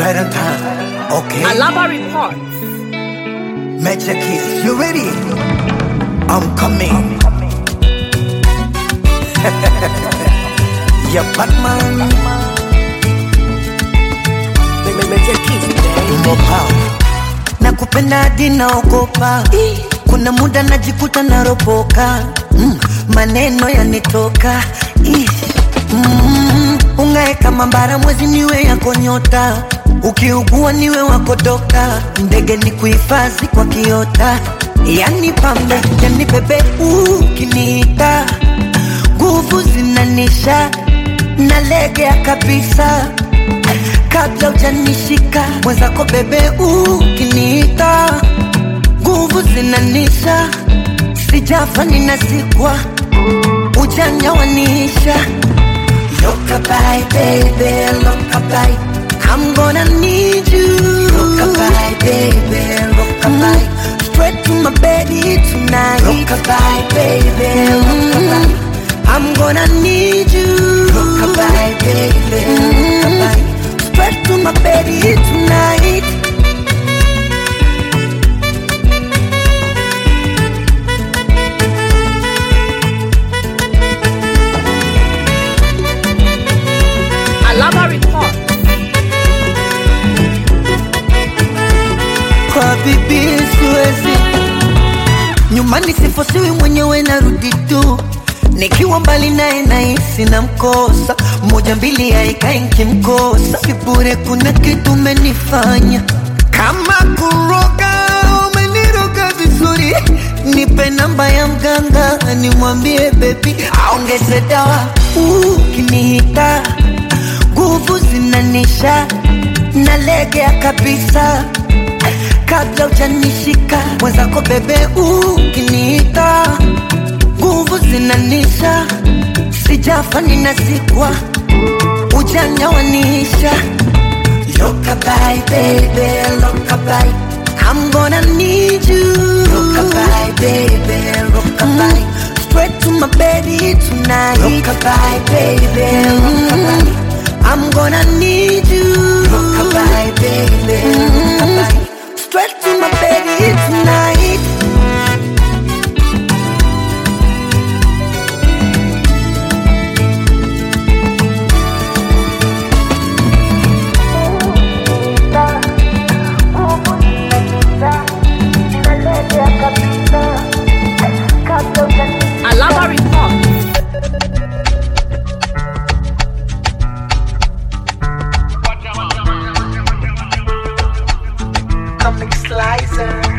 Right on time. Okay. Alaba reports. Major keys. You ready? I'm coming. yeah, Batman. Major keys, baby. More power. Nakupenda hadi naogopa. Kuna muda najikuta naropoka. Mm, maneno yanitoka. Ih, Mm, ungae kama mbara mwezi niwe yako nyota. Ukiugua niwe wako dokta. Ndege ni kuhifadhi kwa kiota. Yani pambe, yani bebe ukiniita. Nguvu zinanisha nalegea kabisa kabla ujanishika mwenzako bebe ukiniita nguvu zinanisha sijafa ninazikwa ujanja wanisha lokabai bebe lokabai I'm gonna need you Rockabye, baby, rockabye Straight to my bed tonight Rockabye, baby, rockabye I'm gonna need you Rockabye, baby, rockabye Straight to my bed tonight Alaba reports. kwa bibi siwezi nyumbani sifosiwi mwenyewe narudi tu nikiwa mbali naye nahisi na mkosa moja mbili aikai nkimkosa sibure kuna kitu umenifanya kama kuroga umeniroga vizuri nipe namba ya mganga nimwambie bebi aongeze dawa ukinihita nguvu zinanisha nalegea kabisa kabla ujanishika mwenzako bebe ukiniita nguvu zinanisha sijafa ninazikwa ujanja wanisha lokabai bebe lokabai I'm gonna need you Rockabye, baby, rockabye Straight to my baby tonight Rockabye, baby, rockabye I'm gonna need you Rockabye, baby, rockabye Straight to my baby tonight Alaba reports. Comic Slicer